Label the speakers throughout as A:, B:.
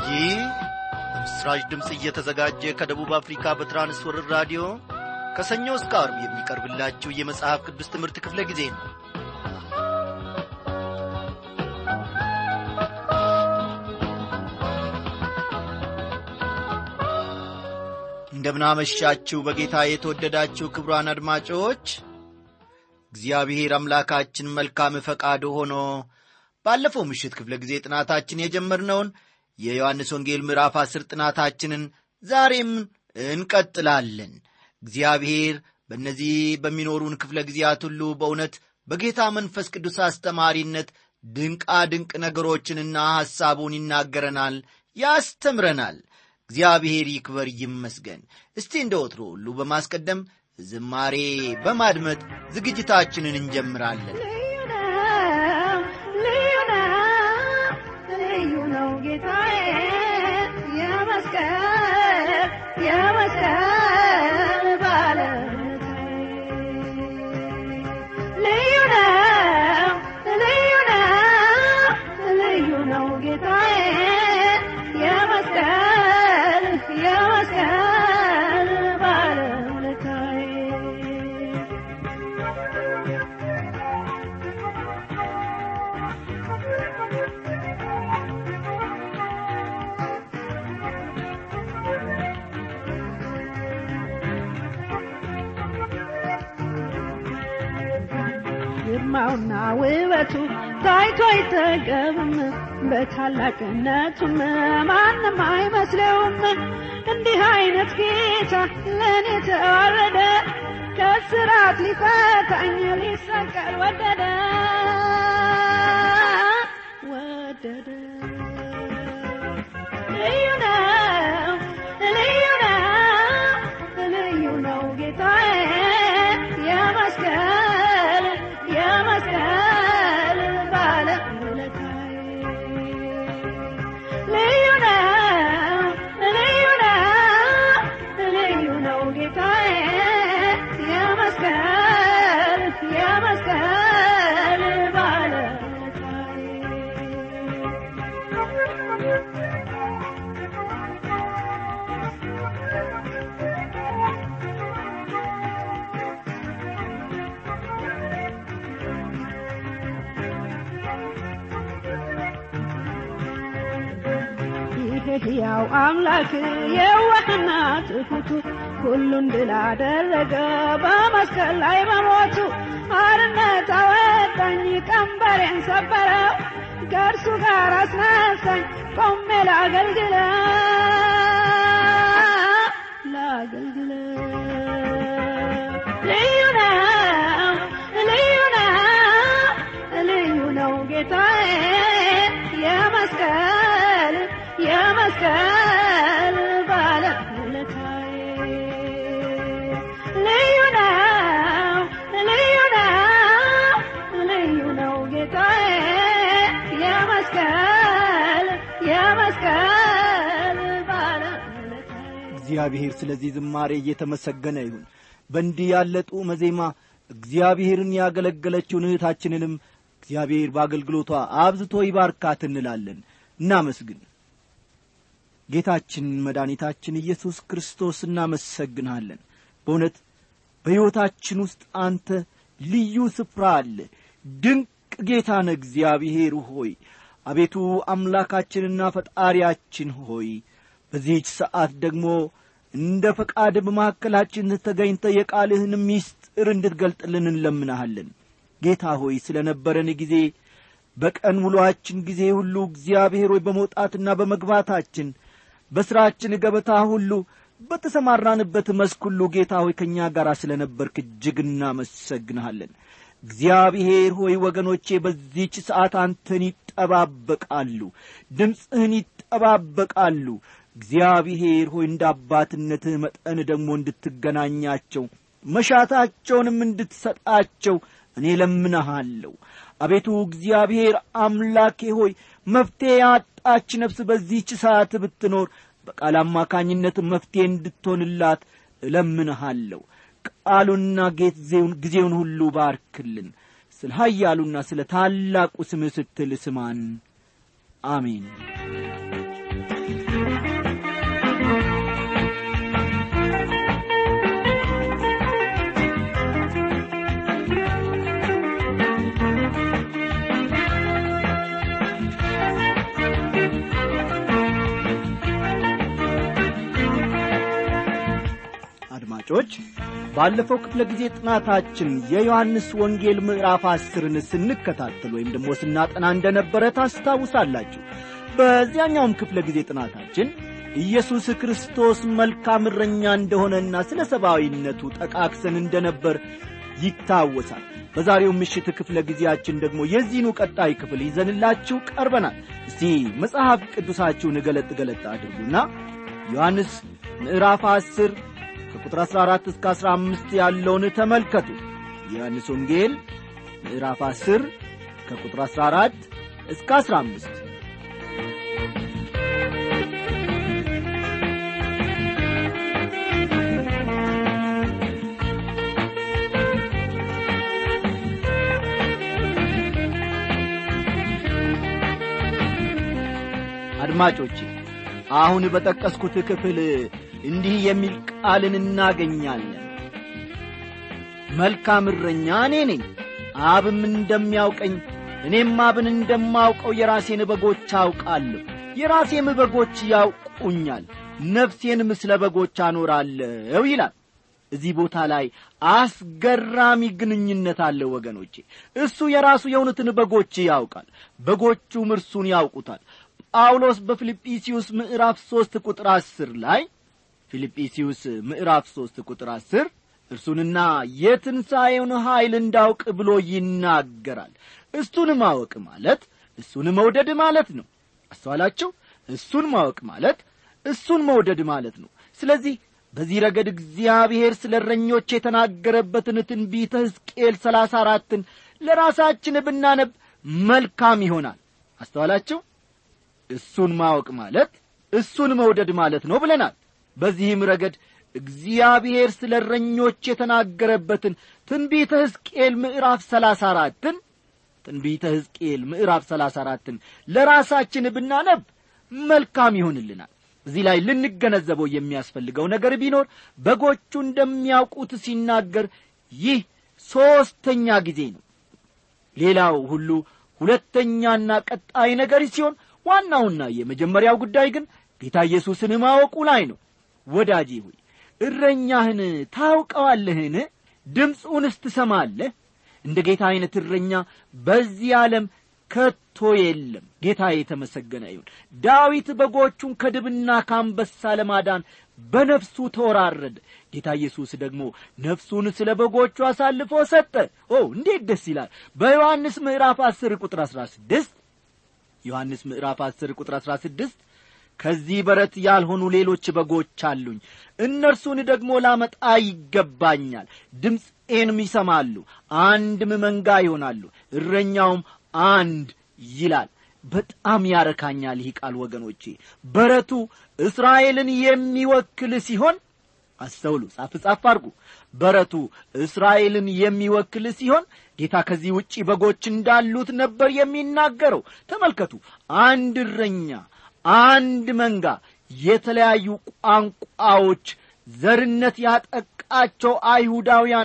A: ይህ በምስራች ድምፅ እየተዘጋጀ ከደቡብ አፍሪካ በትራንስወርር ራዲዮ ከሰኞ እስከ አርብ የሚቀርብላችሁ የመጽሐፍ ቅዱስ ትምህርት ክፍለ ጊዜ ነው እንደምናመሻችሁ በጌታ የተወደዳችሁ ክብሯን አድማጮች እግዚአብሔር አምላካችን መልካም ፈቃድ ሆኖ ባለፈው ምሽት ክፍለ ጊዜ ጥናታችን የጀመርነውን የዮሐንስ ወንጌል ምዕራፍ አስር ጥናታችንን ዛሬም እንቀጥላለን እግዚአብሔር በእነዚህ በሚኖሩን ክፍለ ጊዜያት ሁሉ በእውነት በጌታ መንፈስ ቅዱስ አስተማሪነት ድንቃ ድንቅ ነገሮችንና ሐሳቡን ይናገረናል ያስተምረናል እግዚአብሔር ይክበር ይመስገን እስቲ እንደ ወትሮ ሁሉ በማስቀደም ዝማሬ በማድመጥ ዝግጅታችንን እንጀምራለን
B: ልዩ ነው ልዩ ነው ጌታዬ የመስቀል የመስቀል ባለቤቴ ልዩ ነው ልዩ ነው ልዩ ነው ጌታዬ የመስቀል የመስቀል ባለውለታዬ ግርማውና ውበቱ ታይቶ አይጠገብም፣ በታላቅነቱም ማንም አይመስለውም። እንዲህ አይነት ጌታ ለእኔ ተዋረደ፣ ከስራት ሊፈታኝ ሊሰቀል ወደደ ወደደ። ልዩ ነው ልዩ ነው ልዩ ነው ጌታዬ የመስቀል የመስቀል ባለውለታዬ ልዩ ነው ልዩ ነው ልዩ ነው ጌታዬ የመስቀል የመስቀል ይህ ሕያው አምላክ የዋህና ትሑቱ ሁሉን ድል አደረገ በመስቀል ላይ በሞቱ አርነት አወጣኝ ቀንበሬን ሰበረው ከእርሱ ጋር አስነሳኝ ቆሜ ላገልግለው ላገልግለው ልዩ ነው ልዩ ነው ልዩ ነው ጌታዬ የመስቀል የመስቀል ባለውለታዬ ልዩ ነው ልዩ ነው ልዩ ነው ጌታዬ የመስቀል የመስቀል ባለውለታዬ
C: እግዚአብሔር ስለዚህ ዝማሬ እየተመሰገነ ይሁን በእንዲህ ያለ ጡመ ዜማ እግዚአብሔርን ያገለገለችውን እህታችንንም እግዚአብሔር በአገልግሎቷ አብዝቶ ይባርካት እንላለን እናመስግን ጌታችን መድኃኒታችን ኢየሱስ ክርስቶስ እናመሰግንሃለን በእውነት በሕይወታችን ውስጥ አንተ ልዩ ስፍራ አለ ድንቅ ጌታ ነ እግዚአብሔር ሆይ አቤቱ አምላካችንና ፈጣሪያችን ሆይ በዚህች ሰዓት ደግሞ እንደ ፈቃድ በመካከላችን ተገኝተ የቃልህን ሚስጥር እንድትገልጥልን እንለምናሃለን ጌታ ሆይ ስለ ነበረን ጊዜ በቀን ውሎአችን ጊዜ ሁሉ እግዚአብሔር ሆይ በመውጣትና በመግባታችን በሥራችን ገበታ ሁሉ በተሰማራንበት መስክ ሁሉ ጌታ ሆይ ከእኛ ጋር ስለ ነበርክ እጅግ እናመሰግንሃለን እግዚአብሔር ሆይ ወገኖቼ በዚህች ሰዓት አንተን ይጠባበቃሉ ድምፅህን ይጠባበቃሉ እግዚአብሔር ሆይ እንደ አባትነትህ መጠን ደግሞ እንድትገናኛቸው መሻታቸውንም እንድትሰጣቸው እኔ ለምነሃለሁ አቤቱ እግዚአብሔር አምላኬ ሆይ መፍትሔ ያጣች ነፍስ በዚህች ሰዓት ብትኖር በቃል አማካኝነት መፍትሔ እንድትሆንላት እለምንሃለሁ ቃሉና ጊዜውን ሁሉ ባርክልን ስለ ኀያሉና ስለ ታላቁ ስምህ ስትል ስማን አሜን አድማጮች ባለፈው ክፍለ ጊዜ ጥናታችን የዮሐንስ ወንጌል ምዕራፍ አስርን ስንከታተል ወይም ደግሞ ስናጠና እንደነበረ ታስታውሳላችሁ በዚያኛውም ክፍለ ጊዜ ጥናታችን ኢየሱስ ክርስቶስ መልካም እረኛ እንደሆነና ስለ ሰብአዊነቱ ጠቃክሰን እንደነበር ይታወሳል በዛሬው ምሽት ክፍለ ጊዜያችን ደግሞ የዚህኑ ቀጣይ ክፍል ይዘንላችሁ ቀርበናል እስቲ መጽሐፍ ቅዱሳችሁን ገለጥ ገለጥ አድርጉና ዮሐንስ ምዕራፍ አስር ከቁጥር 14 እስከ 15 ያለውን ተመልከቱ የዮሐንስ ወንጌል ምዕራፍ 10 ከቁጥር 14 እስከ 15 አድማጮቼ አሁን በጠቀስኩት ክፍል እንዲህ የሚል ቃልን እናገኛለን መልካም እረኛ እኔ ነኝ አብም እንደሚያውቀኝ እኔም አብን እንደማውቀው የራሴን በጎች አውቃለሁ የራሴም በጎች ያውቁኛል ነፍሴንም ስለ በጎች አኖራለሁ ይላል እዚህ ቦታ ላይ አስገራሚ ግንኙነት አለ ወገኖቼ እሱ የራሱ የሆኑትን በጎች ያውቃል በጎቹም እርሱን ያውቁታል ጳውሎስ በፊልጵስዩስ ምዕራፍ ሦስት ቁጥር አስር ላይ ፊልጵስዩስ ምዕራፍ ሦስት ቁጥር አስር እርሱንና የትንሣኤውን ኀይል እንዳውቅ ብሎ ይናገራል እሱን ማወቅ ማለት እሱን መውደድ ማለት ነው አስተዋላችሁ እሱን ማወቅ ማለት እሱን መውደድ ማለት ነው ስለዚህ በዚህ ረገድ እግዚአብሔር ስለ እረኞች የተናገረበትን ትንቢተ ሕዝቅኤል ሰላሳ አራትን ለራሳችን ብናነብ መልካም ይሆናል አስተዋላችሁ እሱን ማወቅ ማለት እሱን መውደድ ማለት ነው ብለናል በዚህም ረገድ እግዚአብሔር ስለ እረኞች የተናገረበትን ትንቢተ ሕዝቅኤል ምዕራፍ ሰላሳ አራትን ትንቢተ ሕዝቅኤል ምዕራፍ ሰላሳ አራትን ለራሳችን ብናነብ መልካም ይሆንልናል እዚህ ላይ ልንገነዘበው የሚያስፈልገው ነገር ቢኖር በጎቹ እንደሚያውቁት ሲናገር ይህ ሦስተኛ ጊዜ ነው ሌላው ሁሉ ሁለተኛና ቀጣይ ነገር ሲሆን ዋናውና የመጀመሪያው ጉዳይ ግን ጌታ ኢየሱስን ማወቁ ላይ ነው ወዳጄ ሆይ እረኛህን ታውቀዋለህን ድምፁንስ ትሰማለህ እንደ ጌታ ዐይነት እረኛ በዚህ ዓለም ከቶ የለም ጌታ የተመሰገነ ይሁን ዳዊት በጎቹን ከድብና ከአንበሳ ለማዳን በነፍሱ ተወራረደ ጌታ ኢየሱስ ደግሞ ነፍሱን ስለ በጎቹ አሳልፎ ሰጠ ኦ እንዴት ደስ ይላል በዮሐንስ ምዕራፍ አስር ቁጥር አሥራ ስድስት ዮሐንስ ምዕራፍ አስር ቁጥር አሥራ ስድስት ከዚህ በረት ያልሆኑ ሌሎች በጎች አሉኝ እነርሱን ደግሞ ላመጣ ይገባኛል ድምፄንም ይሰማሉ አንድም መንጋ ይሆናሉ እረኛውም አንድ ይላል በጣም ያረካኛል ይህ ቃል ወገኖቼ በረቱ እስራኤልን የሚወክል ሲሆን አስተውሉ ጻፍ ጻፍ አድርጉ በረቱ እስራኤልን የሚወክል ሲሆን ጌታ ከዚህ ውጪ በጎች እንዳሉት ነበር የሚናገረው ተመልከቱ አንድ እረኛ አንድ መንጋ የተለያዩ ቋንቋዎች ዘርነት ያጠቃቸው አይሁዳውያን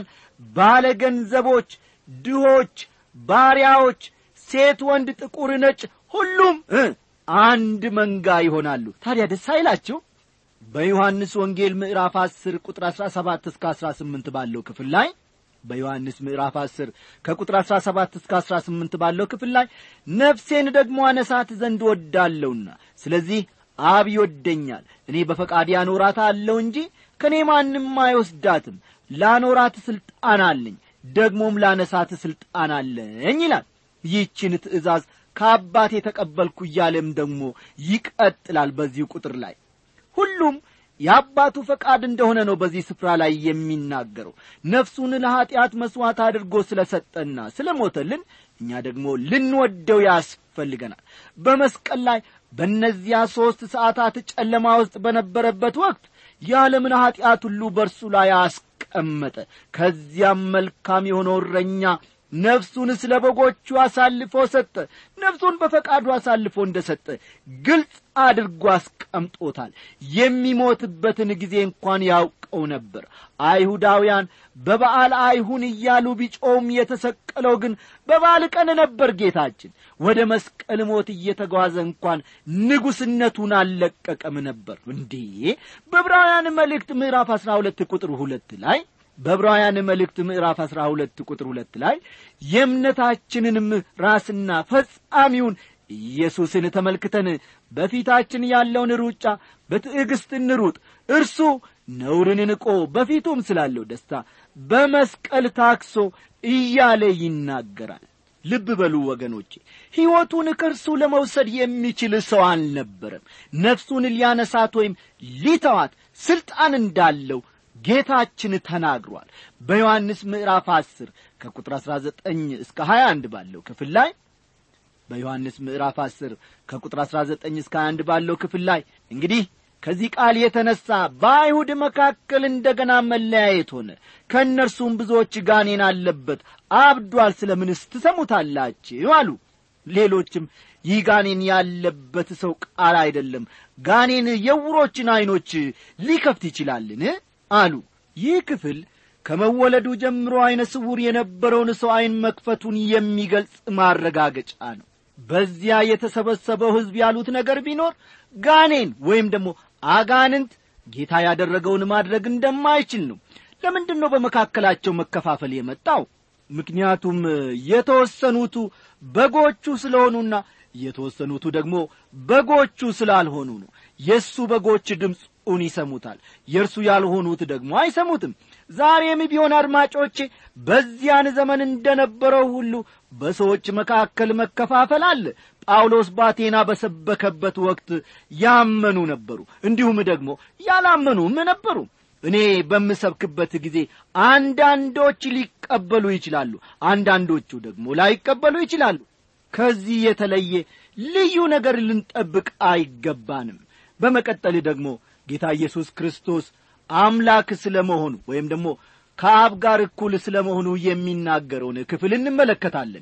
C: ባለገንዘቦች ድሆች ባሪያዎች ሴት ወንድ ጥቁር ነጭ ሁሉም አንድ መንጋ ይሆናሉ ታዲያ ደስ አይላችሁ በዮሐንስ ወንጌል ምዕራፍ አስር ቁጥር አሥራ ሰባት እስከ አሥራ ስምንት ባለው ክፍል ላይ በዮሐንስ ምዕራፍ አስር ከቁጥር አሥራ ሰባት እስከ አሥራ ስምንት ባለው ክፍል ላይ ነፍሴን ደግሞ አነሳት ዘንድ ወዳለውና ስለዚህ አብ ይወደኛል እኔ በፈቃድ ያኖራት አለው እንጂ ከእኔ ማንም አይወስዳትም ላኖራት ሥልጣን አለኝ ደግሞም ላነሳት ሥልጣን አለኝ ይላል ይህችን ትእዛዝ ከአባቴ የተቀበልኩ እያለም ደግሞ ይቀጥላል በዚሁ ቁጥር ላይ ሁሉም የአባቱ ፈቃድ እንደሆነ ነው በዚህ ስፍራ ላይ የሚናገረው ነፍሱን ለኀጢአት መሥዋዕት አድርጎ ስለ ሰጠና ስለ ሞተልን እኛ ደግሞ ልንወደው ያስፈልገናል በመስቀል ላይ በእነዚያ ሦስት ሰዓታት ጨለማ ውስጥ በነበረበት ወቅት የዓለምን ኀጢአት ሁሉ በእርሱ ላይ አስቀመጠ ከዚያም መልካም የሆነው እረኛ ነፍሱን ስለ በጎቹ አሳልፎ ሰጠ ነፍሱን በፈቃዱ አሳልፎ እንደ ሰጠ ግልጽ አድርጎ አስቀምጦታል የሚሞትበትን ጊዜ እንኳን ያውቀው ነበር አይሁዳውያን በበዓል አይሁን እያሉ ቢጮውም የተሰቀለው ግን በበዓል ቀን ነበር ጌታችን ወደ መስቀል ሞት እየተጓዘ እንኳን ንጉሥነቱን አልለቀቀም ነበር እንዴ በዕብራውያን መልእክት ምዕራፍ አሥራ ሁለት ቁጥር ሁለት ላይ በዕብራውያን መልእክት ምዕራፍ አሥራ ሁለት ቁጥር ሁለት ላይ የእምነታችንንም ራስና ፈጻሚውን ኢየሱስን ተመልክተን በፊታችን ያለውን ሩጫ በትዕግሥት እንሩጥ እርሱ ነውርን ንቆ በፊቱም ስላለው ደስታ በመስቀል ታክሶ እያለ ይናገራል ልብ በሉ ወገኖቼ ሕይወቱን ከእርሱ ለመውሰድ የሚችል ሰው አልነበረም ነፍሱን ሊያነሳት ወይም ሊተዋት ሥልጣን እንዳለው ጌታችን ተናግሯል በዮሐንስ ምዕራፍ 10 ከቁጥር 19 እስከ 21 ባለው ክፍል ላይ በዮሐንስ ምዕራፍ 10 ከቁጥር 19 እስከ 21 ባለው ክፍል ላይ እንግዲህ ከዚህ ቃል የተነሣ በአይሁድ መካከል እንደ ገና መለያየት ሆነ ከእነርሱም ብዙዎች ጋኔን አለበት አብዷል ስለ ምንስ ትሰሙታላችሁ አሉ ሌሎችም ይህ ጋኔን ያለበት ሰው ቃል አይደለም ጋኔን የውሮችን ዐይኖች ሊከፍት ይችላልን አሉ ይህ ክፍል ከመወለዱ ጀምሮ ዐይነ ስውር የነበረውን ሰው ዐይን መክፈቱን የሚገልጽ ማረጋገጫ ነው በዚያ የተሰበሰበው ሕዝብ ያሉት ነገር ቢኖር ጋኔን ወይም ደግሞ አጋንንት ጌታ ያደረገውን ማድረግ እንደማይችል ነው ለምንድን ነው በመካከላቸው መከፋፈል የመጣው ምክንያቱም የተወሰኑቱ በጎቹ ስለሆኑና የተወሰኑቱ ደግሞ በጎቹ ስላልሆኑ ነው የእሱ በጎች ድምፁን ይሰሙታል የእርሱ ያልሆኑት ደግሞ አይሰሙትም ዛሬም ቢሆን አድማጮቼ በዚያን ዘመን እንደነበረው ሁሉ በሰዎች መካከል መከፋፈል አለ ጳውሎስ ባቴና በሰበከበት ወቅት ያመኑ ነበሩ እንዲሁም ደግሞ ያላመኑም ነበሩ እኔ በምሰብክበት ጊዜ አንዳንዶች ሊቀበሉ ይችላሉ አንዳንዶቹ ደግሞ ላይቀበሉ ይችላሉ ከዚህ የተለየ ልዩ ነገር ልንጠብቅ አይገባንም በመቀጠል ደግሞ ጌታ ኢየሱስ ክርስቶስ አምላክ ስለ መሆኑ ወይም ደግሞ ከአብ ጋር እኩል ስለ መሆኑ የሚናገረውን ክፍል እንመለከታለን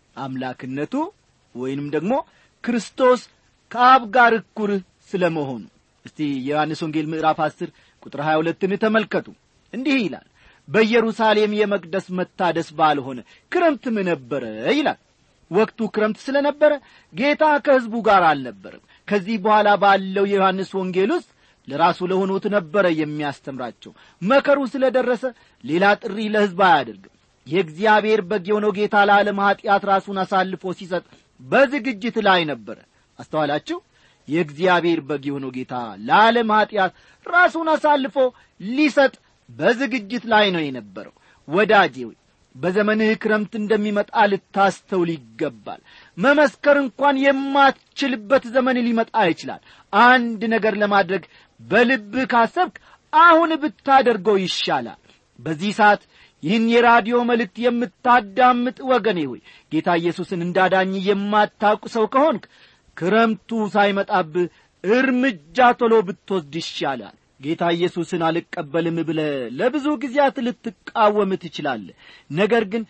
C: አምላክነቱ ወይንም ደግሞ ክርስቶስ ከአብ ጋር እኩል ስለ መሆኑ እስቲ የዮሐንስ ወንጌል ምዕራፍ አስር ቁጥር ሀያ ሁለትን ተመልከቱ እንዲህ ይላል በኢየሩሳሌም የመቅደስ መታደስ ባልሆነ ክረምትም ነበረ ይላል ወቅቱ ክረምት ስለ ነበረ ጌታ ከሕዝቡ ጋር አልነበርም ከዚህ በኋላ ባለው የዮሐንስ ወንጌል ውስጥ ለራሱ ለሆኑት ነበረ የሚያስተምራቸው መከሩ ስለ ደረሰ ሌላ ጥሪ ለሕዝብ አያደርግም የእግዚአብሔር በግ የሆነው ጌታ ለዓለም ኀጢአት ራሱን አሳልፎ ሲሰጥ በዝግጅት ላይ ነበረ አስተዋላችሁ የእግዚአብሔር በግ የሆነው ጌታ ለዓለም ኀጢአት ራሱን አሳልፎ ሊሰጥ በዝግጅት ላይ ነው የነበረው ወዳጄ ሆይ በዘመንህ ክረምት እንደሚመጣ ልታስተውል ይገባል መመስከር እንኳን የማትችልበት ዘመን ሊመጣ ይችላል አንድ ነገር ለማድረግ በልብህ ካሰብክ አሁን ብታደርገው ይሻላል በዚህ ሰዓት ይህን የራዲዮ መልእክት የምታዳምጥ ወገኔ ሆይ ጌታ ኢየሱስን እንዳዳኝ የማታውቅ ሰው ከሆንክ ክረምቱ ሳይመጣብህ እርምጃ ቶሎ ብትወስድ ይሻላል ጌታ ኢየሱስን አልቀበልም ብለ ለብዙ ጊዜያት ልትቃወም ትችላለህ ነገር ግን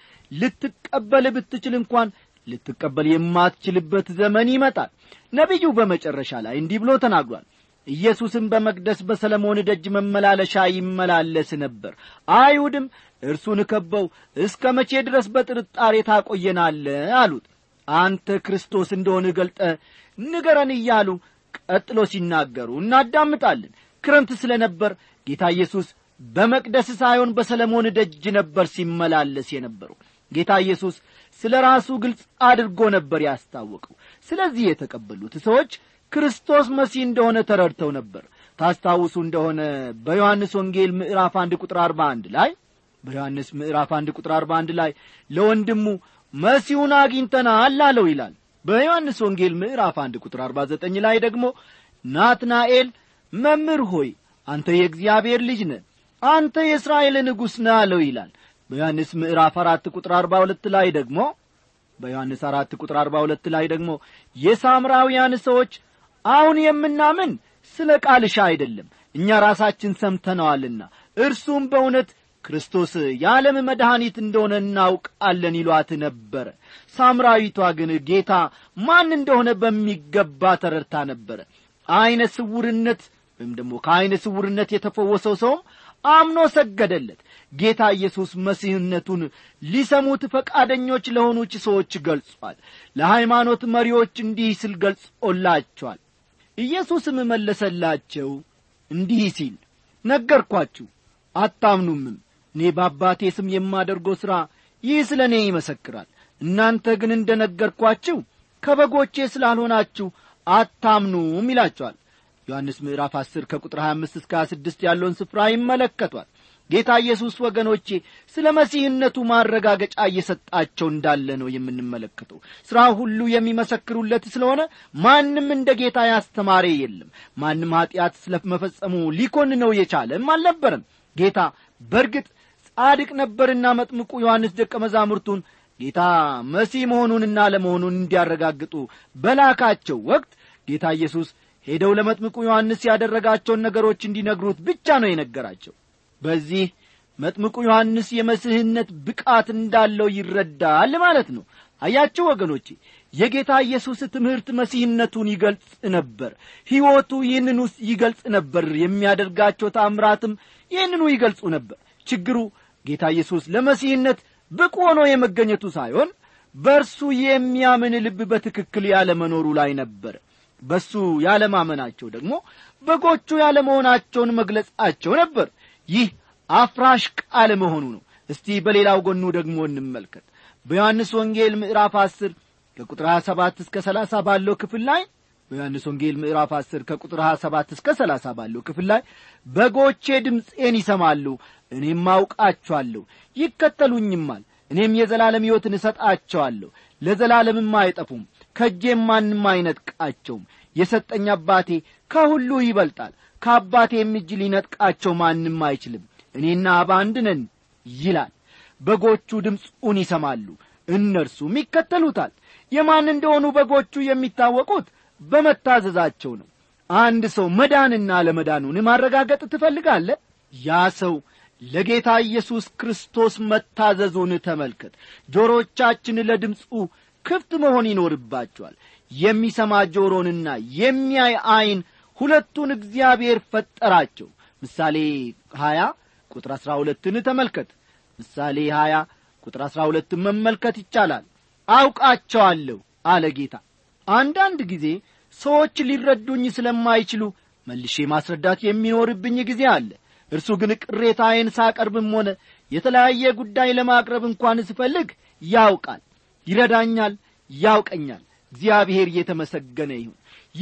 C: ልትቀበል ብትችል እንኳን ልትቀበል የማትችልበት ዘመን ይመጣል ነቢዩ በመጨረሻ ላይ እንዲህ ብሎ ተናግሯል ኢየሱስም በመቅደስ በሰለሞን ደጅ መመላለሻ ይመላለስ ነበር አይሁድም እርሱን ከበው እስከ መቼ ድረስ በጥርጣሬ ታቆየናለ አሉት አንተ ክርስቶስ እንደሆን ገልጠ ንገረን እያሉ ቀጥሎ ሲናገሩ እናዳምጣለን ክረምት ስለ ነበር ጌታ ኢየሱስ በመቅደስ ሳይሆን በሰለሞን ደጅ ነበር ሲመላለስ የነበረው ጌታ ኢየሱስ ስለ ራሱ ግልጽ አድርጎ ነበር ያስታወቀው ስለዚህ የተቀበሉት ሰዎች ክርስቶስ መሲህ እንደሆነ ተረድተው ነበር ታስታውሱ እንደሆነ በዮሐንስ ወንጌል ምዕራፍ አንድ ቁጥር አርባ አንድ ላይ በዮሐንስ ምዕራፍ አንድ ቁጥር አርባ አንድ ላይ ለወንድሙ መሲሁን አግኝተናል አለው ይላል በዮሐንስ ወንጌል ምዕራፍ አንድ ቁጥር አርባ ዘጠኝ ላይ ደግሞ ናትናኤል መምህር ሆይ አንተ የእግዚአብሔር ልጅ ነ አንተ የእስራኤል ንጉሥ ነ አለው ይላል በዮሐንስ ምዕራፍ አራት ቁጥር አርባ ሁለት ላይ ደግሞ በዮሐንስ አራት ቁጥር አርባ ሁለት ላይ ደግሞ የሳምራውያን ሰዎች አሁን የምናምን ስለ ቃልሻ አይደለም እኛ ራሳችን ሰምተነዋልና እርሱም በእውነት ክርስቶስ የዓለም መድኃኒት እንደሆነ እናውቃለን ይሏት ነበረ ሳምራዊቷ ግን ጌታ ማን እንደሆነ በሚገባ ተረድታ ነበረ ዐይነ ስውርነት ወይም ደግሞ ከዐይነ ስውርነት የተፈወሰው ሰውም አምኖ ሰገደለት ጌታ ኢየሱስ መሲህነቱን ሊሰሙት ፈቃደኞች ለሆኑች ሰዎች ገልጿል ለሃይማኖት መሪዎች እንዲህ ሲል ገልጾላቸዋል ኢየሱስም መለሰላቸው እንዲህ ሲል ነገርኳችሁ አታምኑምም እኔ በአባቴ ስም የማደርገው ሥራ ይህ ስለ እኔ ይመሰክራል እናንተ ግን እንደ ነገርኳችሁ ከበጎቼ ስላልሆናችሁ አታምኑም ይላቸዋል ዮሐንስ ምዕራፍ 10 ከቁጥር 25 እስከ 26 ያለውን ስፍራ ይመለከቷል ጌታ ኢየሱስ ወገኖቼ ስለ መሲህነቱ ማረጋገጫ እየሰጣቸው እንዳለ ነው የምንመለከተው ሥራ ሁሉ የሚመሰክሩለት ስለሆነ ማንም እንደ ጌታ ያስተማረ የለም ማንም ኀጢአት ስለ መፈጸሙ ሊኮንነው የቻለም አልነበረም ጌታ በርግጥ ጻድቅ ነበርና መጥምቁ ዮሐንስ ደቀ መዛሙርቱን ጌታ መሲህ መሆኑንና ለመሆኑን እንዲያረጋግጡ በላካቸው ወቅት ጌታ ኢየሱስ ሄደው ለመጥምቁ ዮሐንስ ያደረጋቸውን ነገሮች እንዲነግሩት ብቻ ነው የነገራቸው በዚህ መጥምቁ ዮሐንስ የመስህነት ብቃት እንዳለው ይረዳል ማለት ነው አያችሁ ወገኖቼ የጌታ ኢየሱስ ትምህርት መሲህነቱን ይገልጽ ነበር ሕይወቱ ይህንኑ ይገልጽ ነበር የሚያደርጋቸው ታምራትም ይህንኑ ይገልጹ ነበር ችግሩ ጌታ ኢየሱስ ለመሲህነት ብቁ ሆኖ የመገኘቱ ሳይሆን በእርሱ የሚያምን ልብ በትክክል ያለመኖሩ ላይ ነበር በሱ ያለማመናቸው ደግሞ በጎቹ ያለመሆናቸውን መግለጻቸው ነበር ይህ አፍራሽ ቃል መሆኑ ነው እስቲ በሌላው ጎኑ ደግሞ እንመልከት በዮሐንስ ወንጌል ምዕራፍ አስር ከቁጥር 27 እስከ 30 ባለው ክፍል ላይ በዮሐንስ ወንጌል ምዕራፍ 10 ከቁጥር 27 እስከ 30 ባለው ክፍል ላይ በጎቼ ድምፄን ይሰማሉ እኔም አውቃቸዋለሁ ይከተሉኝማል እኔም የዘላለም ሕይወትን እሰጣቸዋለሁ ለዘላለምም አይጠፉም ከእጄም ማንም አይነጥቃቸውም የሰጠኝ አባቴ ከሁሉ ይበልጣል ከአባቴም እጅ ሊነጥቃቸው ማንም አይችልም እኔና አብ አንድ ነን ይላል በጎቹ ድምፁን ይሰማሉ እነርሱም ይከተሉታል የማን እንደሆኑ በጎቹ የሚታወቁት በመታዘዛቸው ነው አንድ ሰው መዳንና ለመዳኑን ማረጋገጥ ትፈልጋለ ያ ሰው ለጌታ ኢየሱስ ክርስቶስ መታዘዙን ተመልከት ጆሮቻችን ለድምፁ ክፍት መሆን ይኖርባቸዋል የሚሰማ ጆሮንና የሚያይ ዐይን ሁለቱን እግዚአብሔር ፈጠራቸው ምሳሌ ሀያ ቁጥር አሥራ ሁለትን ተመልከት ምሳሌ ሀያ ቁጥር አሥራ ሁለትን መመልከት ይቻላል አውቃቸዋለሁ አለ ጌታ አንዳንድ ጊዜ ሰዎች ሊረዱኝ ስለማይችሉ መልሼ ማስረዳት የሚኖርብኝ ጊዜ አለ እርሱ ግን ቅሬታዬን ሳቀርብም ሆነ የተለያየ ጉዳይ ለማቅረብ እንኳን ስፈልግ ያውቃል ይረዳኛል ያውቀኛል እግዚአብሔር እየተመሰገነ ይሁን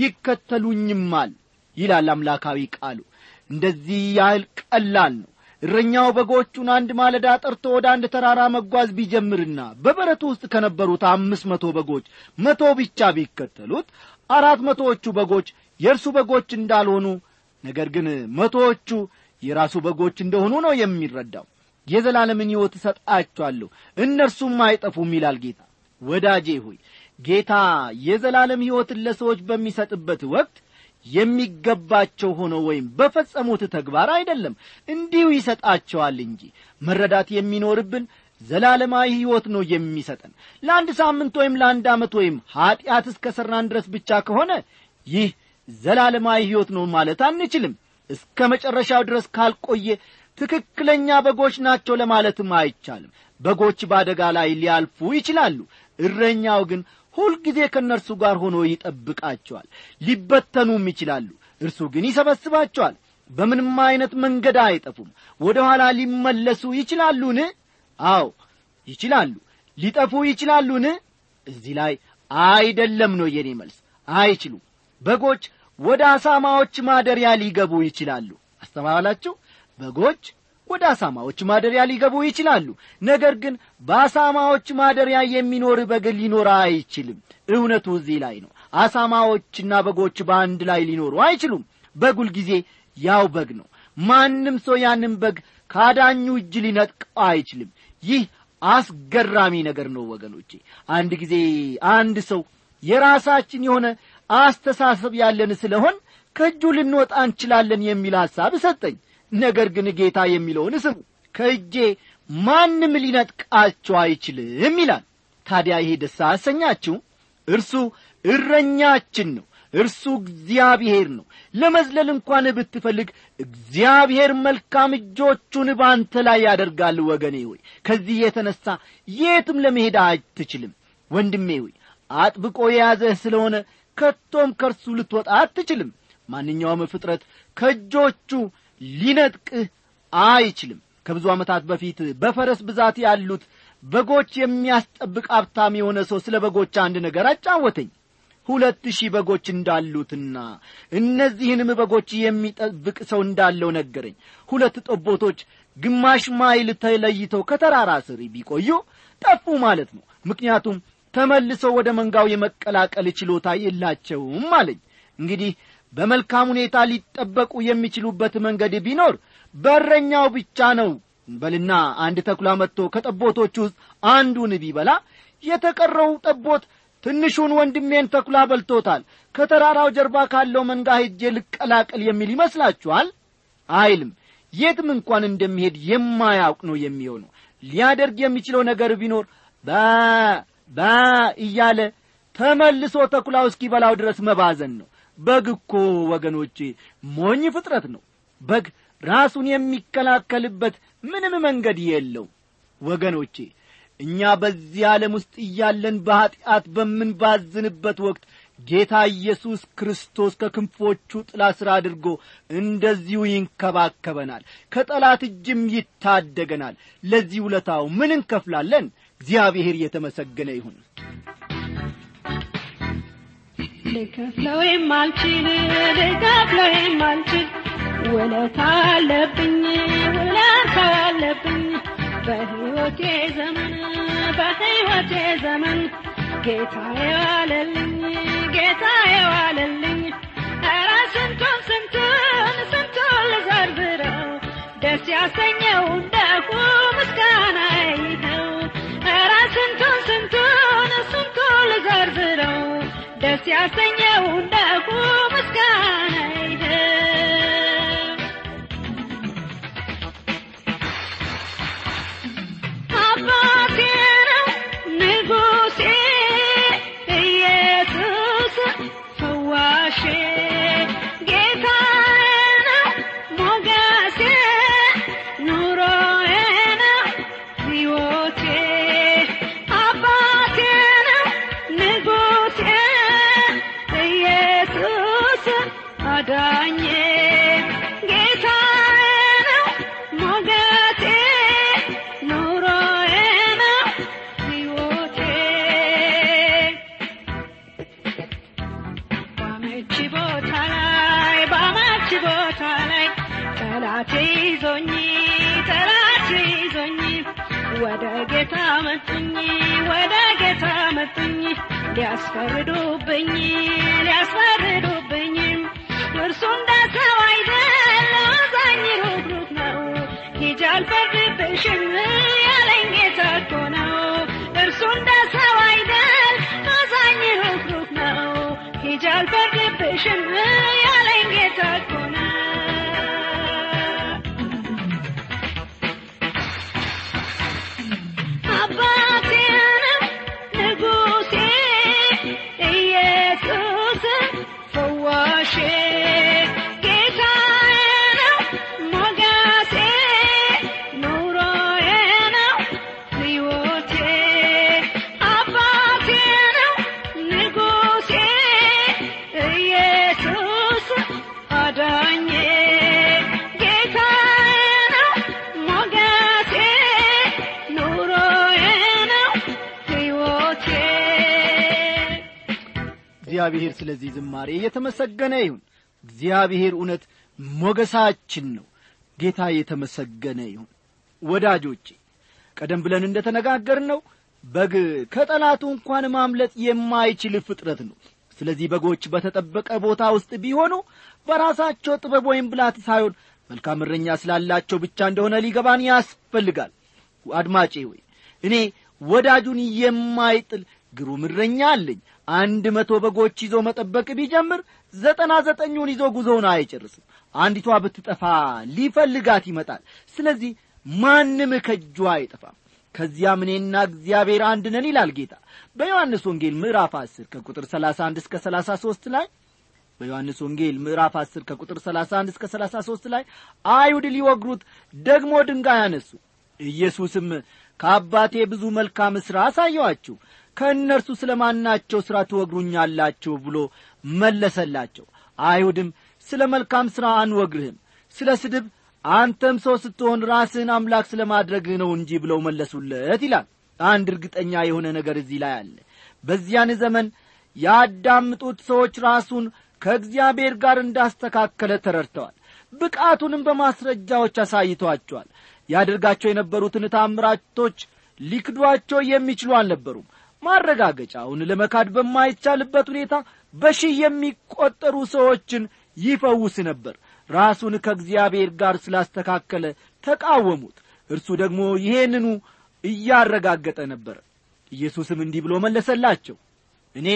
C: ይከተሉኝማል ይላል አምላካዊ ቃሉ እንደዚህ ያህል ቀላል ነው እረኛው በጎቹን አንድ ማለዳ ጠርቶ ወደ አንድ ተራራ መጓዝ ቢጀምርና በበረቱ ውስጥ ከነበሩት አምስት መቶ በጎች መቶ ብቻ ቢከተሉት አራት መቶዎቹ በጎች የእርሱ በጎች እንዳልሆኑ ነገር ግን መቶዎቹ የራሱ በጎች እንደሆኑ ነው የሚረዳው የዘላለምን ሕይወት እሰጣቸዋለሁ እነርሱም አይጠፉም ይላል ጌታ ወዳጄ ሆይ ጌታ የዘላለም ሕይወትን ለሰዎች በሚሰጥበት ወቅት የሚገባቸው ሆነው ወይም በፈጸሙት ተግባር አይደለም እንዲሁ ይሰጣቸዋል እንጂ መረዳት የሚኖርብን ዘላለማዊ ሕይወት ነው የሚሰጠን ለአንድ ሳምንት ወይም ለአንድ ዓመት ወይም ኀጢአት እስከ ሠራን ድረስ ብቻ ከሆነ ይህ ዘላለማዊ ሕይወት ነው ማለት አንችልም እስከ መጨረሻው ድረስ ካልቆየ ትክክለኛ በጎች ናቸው ለማለትም አይቻልም በጎች በአደጋ ላይ ሊያልፉ ይችላሉ እረኛው ግን ሁልጊዜ ከእነርሱ ጋር ሆኖ ይጠብቃቸዋል ሊበተኑም ይችላሉ እርሱ ግን ይሰበስባቸዋል በምንም ዐይነት መንገድ አይጠፉም ወደ ኋላ ሊመለሱ ይችላሉን አዎ ይችላሉ ሊጠፉ ይችላሉን እዚህ ላይ አይደለም ነው የኔ መልስ አይችሉም በጎች ወደ አሳማዎች ማደሪያ ሊገቡ ይችላሉ አስተባባላችሁ በጎች ወደ አሳማዎች ማደሪያ ሊገቡ ይችላሉ ነገር ግን በአሳማዎች ማደሪያ የሚኖር በግ ሊኖር አይችልም እውነቱ እዚህ ላይ ነው አሳማዎችና በጎች በአንድ ላይ ሊኖሩ አይችሉም በጉል ጊዜ ያው በግ ነው ማንም ሰው ያንን በግ ካዳኙ እጅ ሊነጥቀው አይችልም ይህ አስገራሚ ነገር ነው ወገኖቼ አንድ ጊዜ አንድ ሰው የራሳችን የሆነ አስተሳሰብ ያለን ስለሆን ከእጁ ልንወጣ እንችላለን የሚል ሐሳብ ሰጠኝ ነገር ግን ጌታ የሚለውን ስሙ ከእጄ ማንም ሊነጥቃቸው አይችልም ይላል ታዲያ ይሄ ደስ አሰኛችሁ እርሱ እረኛችን ነው እርሱ እግዚአብሔር ነው ለመዝለል እንኳን ብትፈልግ እግዚአብሔር መልካም እጆቹን በአንተ ላይ ያደርጋል ወገኔ ሆይ ከዚህ የተነሣ የትም ለመሄድ አትችልም ወንድሜ ሆይ አጥብቆ የያዘህ ስለሆነ ከቶም ከእርሱ ልትወጣ አትችልም ማንኛውም ፍጥረት ከእጆቹ ሊነጥቅህ አይችልም ከብዙ ዓመታት በፊት በፈረስ ብዛት ያሉት በጎች የሚያስጠብቅ ሀብታም የሆነ ሰው ስለ በጎች አንድ ነገር አጫወተኝ ሁለት ሺህ በጎች እንዳሉትና እነዚህንም በጎች የሚጠብቅ ሰው እንዳለው ነገረኝ ሁለት ጠቦቶች ግማሽ ማይል ተለይተው ከተራራ ስር ቢቆዩ ጠፉ ማለት ነው ምክንያቱም ተመልሰው ወደ መንጋው የመቀላቀል ችሎታ የላቸውም አለኝ እንግዲህ በመልካም ሁኔታ ሊጠበቁ የሚችሉበት መንገድ ቢኖር በረኛው ብቻ ነው በልና አንድ ተኩላ መጥቶ ከጠቦቶች ውስጥ አንዱን ቢበላ የተቀረው ጠቦት ትንሹን ወንድሜን ተኩላ በልቶታል ከተራራው ጀርባ ካለው መንጋ ሄጄ ልቀላቀል የሚል ይመስላችኋል አይልም የትም እንኳን እንደሚሄድ የማያውቅ ነው የሚሆነው ሊያደርግ የሚችለው ነገር ቢኖር በ በ እያለ ተመልሶ ተኩላው እስኪበላው ድረስ መባዘን ነው በግ እኮ ወገኖቼ ሞኝ ፍጥረት ነው በግ ራሱን የሚከላከልበት ምንም መንገድ የለው ወገኖቼ እኛ በዚህ ዓለም ውስጥ እያለን በኀጢአት በምንባዝንበት ወቅት ጌታ ኢየሱስ ክርስቶስ ከክንፎቹ ጥላ ሥር አድርጎ እንደዚሁ ይንከባከበናል ከጠላት እጅም ይታደገናል ለዚህ ውለታው ምን እንከፍላለን እግዚአብሔር የተመሰገነ ይሁን
B: ልከፍለው የማልችል ልከፍለው የማልችል ውለታ አለብኝ ውለታ አለብኝ በሕይወቴ ዘመን በሕይወቴ ዘመን ጌታ የዋለልኝ ጌታ የዋለልኝ ኧረ ስንቱን ስንቱን ስንቱን ልዘርዝረው ደስ ያሰኘው እንደሁ ምስጋና ይኸው ኧረ ስንቱን ስንቱን ስንቱን ልዘርዝረው ደስ ያሰኘው እንደሁ ምስጋና ይኸው አባቴ ነው ንጉሴ ኢየሱስ ፈዋሼ ጌታዬ ነው ሞገሴ ኑሮዬ ነው ሕይወቴ አባቴ ነው ንጉሴ ኢየሱስ አዳኜ ጌታዬ ነው ሞገሴ ኑሮዬ ነው ሕይወቴ ባመች ቦታ ላይ ባመች ቦታ ላይ ጠላቴ ይዞኝ ጠላቴ ይዞኝ ወደ ጌታ መጡኝ ወደ ጌታ መጡኝ ሊያስፈርዱብኝ ሊያስፈርዱብኝ እርሱ እንደ ሰው አይደል አዛኝ ሩህሩህ ነው ሂጂ አልፈርድብሽም ያለኝ ጌታ እኮ ነው እርሱ እንደ ሰው አይደል አዛኝ ሩህሩህ ነው ሂጂ አልፈርድብሽም ያለኝ ጌታ እኮ ነው አባቴ ነው ንጉሴ ኢየሱስ ፈዋሼ ጌታዬ ነው ሞገሴ ኑሮዬ ነው ሕይወቴ አባቴ ነው ንጉሴ ኢየሱስ አዳኜ ጌታዬ ነው ሞገሴ ኑሮዬ ነው ሕይወቴ
C: እግዚአብሔር ስለዚህ ዝማሬ የተመሰገነ ይሁን እግዚአብሔር እውነት ሞገሳችን ነው ጌታ የተመሰገነ ይሁን ወዳጆቼ ቀደም ብለን እንደ ነው በግ ከጠላቱ እንኳን ማምለጥ የማይችል ፍጥረት ነው ስለዚህ በጎች በተጠበቀ ቦታ ውስጥ ቢሆኑ በራሳቸው ጥበብ ወይም ብላት ሳይሆን መልካም እረኛ ስላላቸው ብቻ እንደሆነ ሊገባን ያስፈልጋል አድማጬ ወይ እኔ ወዳጁን የማይጥል ግሩም እረኛ አለኝ አንድ መቶ በጎች ይዞ መጠበቅ ቢጀምር ዘጠና ዘጠኙን ይዞ ጉዞውን አይጨርስም አንዲቷ ብትጠፋ ሊፈልጋት ይመጣል ስለዚህ ማንም ከእጁ አይጠፋም ከዚያም እኔና እግዚአብሔር አንድ ነን ይላል ጌታ በዮሐንስ ወንጌል ምዕራፍ 10 ከቁጥር 31 እስከ 33 ላይ በዮሐንስ ወንጌል ምዕራፍ 10 ከቁጥር 31 እስከ 33 ላይ አይሁድ ሊወግሩት ደግሞ ድንጋይ አነሱ ኢየሱስም ከአባቴ ብዙ መልካም ሥራ አሳየዋችሁ ከእነርሱ ስለ ማናቸው ሥራ ትወግሩኛላችሁ ብሎ መለሰላቸው አይሁድም ስለ መልካም ሥራ አንወግርህም ስለ ስድብ አንተም ሰው ስትሆን ራስህን አምላክ ስለ ማድረግህ ነው እንጂ ብለው መለሱለት ይላል አንድ እርግጠኛ የሆነ ነገር እዚህ ላይ አለ በዚያን ዘመን ያዳምጡት ሰዎች ራሱን ከእግዚአብሔር ጋር እንዳስተካከለ ተረድተዋል ብቃቱንም በማስረጃዎች አሳይቷቸዋል ያደርጋቸው የነበሩትን ታምራቶች ሊክዷቸው የሚችሉ አልነበሩም ማረጋገጫውን ለመካድ በማይቻልበት ሁኔታ በሺህ የሚቈጠሩ ሰዎችን ይፈውስ ነበር ራሱን ከእግዚአብሔር ጋር ስላስተካከለ ተቃወሙት እርሱ ደግሞ ይሄንኑ እያረጋገጠ ነበር ኢየሱስም እንዲህ ብሎ መለሰላቸው እኔ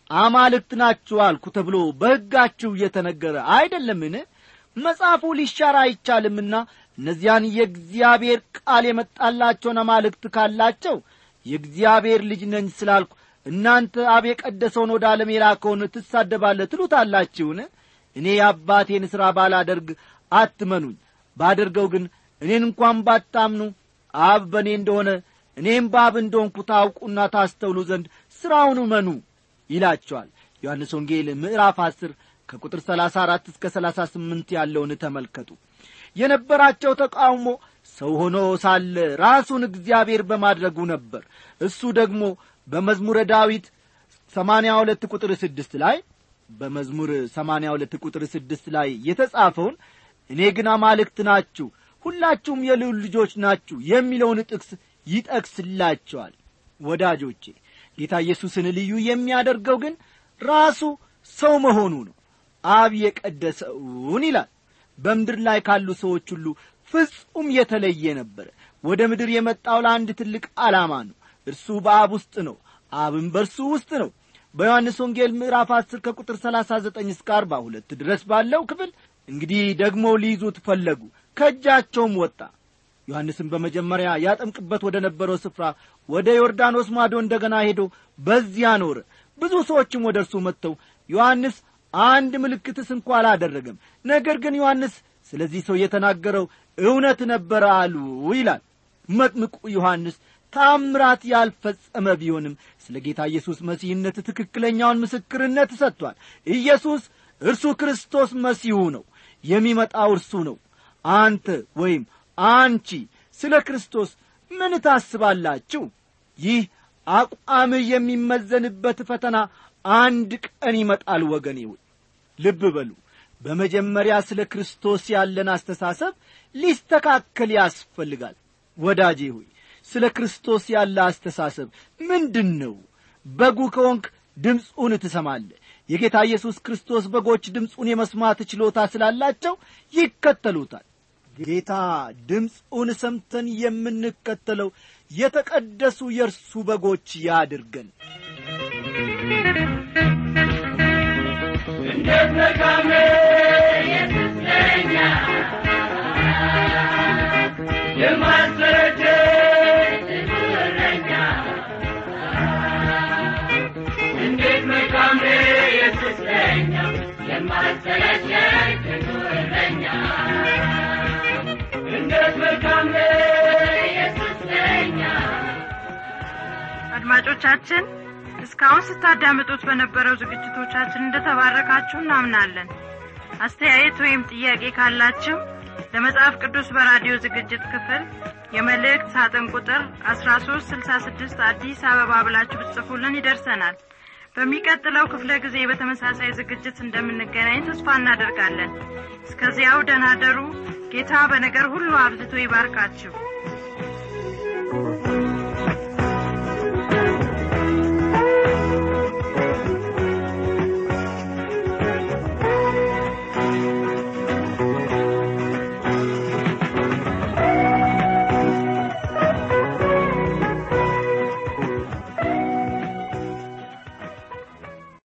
C: አማልክት ናችሁ አልኩ ተብሎ በሕጋችሁ እየተነገረ አይደለምን መጽሐፉ ሊሻር አይቻልምና እነዚያን የእግዚአብሔር ቃል የመጣላቸውን አማልክት ካላቸው የእግዚአብሔር ልጅ ነኝ ስላልኩ እናንተ አብ የቀደሰውን ወደ ዓለም የላከውን ትሳደባለ ትሉታላችሁን እኔ የአባቴን ሥራ ባላደርግ አትመኑኝ ባደርገው ግን እኔን እንኳን ባታምኑ አብ በእኔ እንደሆነ እኔም በአብ እንደሆንኩ ታውቁና ታስተውሉ ዘንድ ሥራውን እመኑ ይላቸዋል ዮሐንስ ወንጌል ምዕራፍ አስር ከቁጥር ሰላሳ አራት እስከ ሰላሳ ስምንት ያለውን ተመልከቱ የነበራቸው ተቃውሞ ሰው ሆኖ ሳለ ራሱን እግዚአብሔር በማድረጉ ነበር እሱ ደግሞ በመዝሙረ ዳዊት ሰማንያ ሁለት ቁጥር ስድስት ላይ በመዝሙር ሰማንያ ሁለት ቁጥር ስድስት ላይ የተጻፈውን እኔ ግን አማልክት ናችሁ ሁላችሁም የልዑል ልጆች ናችሁ የሚለውን ጥቅስ ይጠቅስላቸዋል ወዳጆቼ ጌታ ኢየሱስን ልዩ የሚያደርገው ግን ራሱ ሰው መሆኑ ነው አብ የቀደሰውን ይላል በምድር ላይ ካሉ ሰዎች ሁሉ ፍጹም የተለየ ነበረ ወደ ምድር የመጣው ለአንድ ትልቅ ዓላማ ነው እርሱ በአብ ውስጥ ነው አብም በእርሱ ውስጥ ነው በዮሐንስ ወንጌል ምዕራፍ አስር ከቁጥር ሰላሳ ዘጠኝ እስከ አርባ ሁለት ድረስ ባለው ክፍል እንግዲህ ደግሞ ሊይዙት ፈለጉ ከእጃቸውም ወጣ ዮሐንስም በመጀመሪያ ያጠምቅበት ወደ ነበረው ስፍራ ወደ ዮርዳኖስ ማዶ እንደገና ሄዶ በዚያ ኖረ ብዙ ሰዎችም ወደ እርሱ መጥተው ዮሐንስ አንድ ምልክትስ እንኳ አላደረገም ነገር ግን ዮሐንስ ስለዚህ ሰው የተናገረው እውነት ነበረ አሉ ይላል መጥምቁ ዮሐንስ ታምራት ያልፈጸመ ቢሆንም ስለ ጌታ ኢየሱስ መሲህነት ትክክለኛውን ምስክርነት ሰጥቷል ኢየሱስ እርሱ ክርስቶስ መሲሁ ነው የሚመጣው እርሱ ነው አንተ ወይም አንቺ ስለ ክርስቶስ ምን ታስባላችሁ ይህ አቋምህ የሚመዘንበት ፈተና አንድ ቀን ይመጣል ወገኔ ሆይ ልብ በሉ በመጀመሪያ ስለ ክርስቶስ ያለን አስተሳሰብ ሊስተካከል ያስፈልጋል ወዳጄ ሆይ ስለ ክርስቶስ ያለ አስተሳሰብ ምንድን ነው በጉ ከወንክ ድምፁን ትሰማለ የጌታ ኢየሱስ ክርስቶስ በጎች ድምፁን የመስማት ችሎታ ስላላቸው ይከተሉታል ጌታ ድምፁን ሰምተን የምንከተለው የተቀደሱ የእርሱ በጎች ያድርገን
D: እንዴት መልካም ኢየሱስ ለኛ የማሰረጀ እረኛ እንዴት መልካም ኢየሱስ ለኛ የማሰረጀ እረኛ እንዴት መልካም ኢየሱስ ለኛ
E: አድማጮቻችን እስካሁን ስታዳምጡት በነበረው ዝግጅቶቻችን እንደተባረካችሁ እናምናለን አስተያየት ወይም ጥያቄ ካላችሁ ለመጽሐፍ ቅዱስ በራዲዮ ዝግጅት ክፍል የመልእክት ሳጥን ቁጥር 1366 አዲስ አበባ ብላችሁ ብትጽፉልን ይደርሰናል በሚቀጥለው ክፍለ ጊዜ በተመሳሳይ ዝግጅት እንደምንገናኝ ተስፋ እናደርጋለን እስከዚያው ደናደሩ ጌታ በነገር ሁሉ አብዝቶ ይባርካችሁ